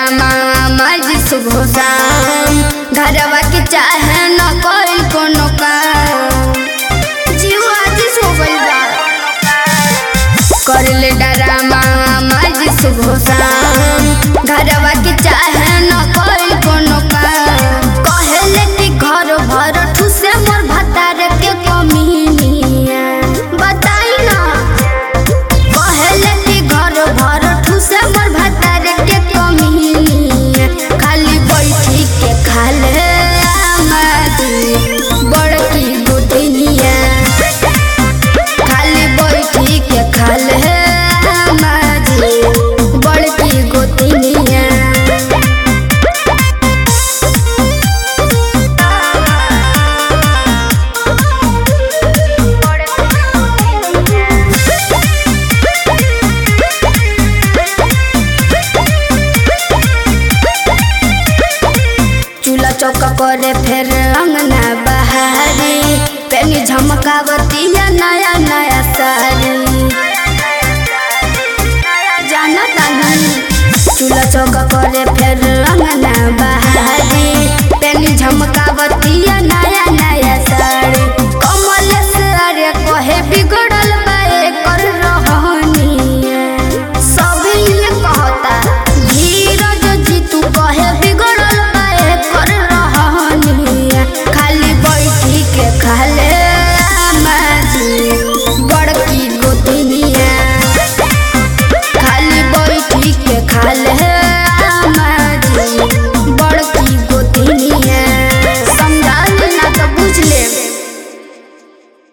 drama मज सुबह शाम घरवा के चाहे न कोई कोनो काम जीव आज सो गइल बा कर ले डरामा मज सुबह शाम घरवा के चाहे न कोई कोनो काम कहले कि घर भर ठुसे मोर भतार के कमीनिया बताई ना कहले कि घर भर ठुसे मोर भतार के कमीनिया खाली बैठी के खाले आमादी बड़की गोतनिया खाली बैठी के खाले आमादी बड़की गोतनिया चूल्हा चौका करे फिर अंगना बहारी पेनी झमकावतिया नया नया साड़ी जाना तानी चूल्हा चौका करे फिर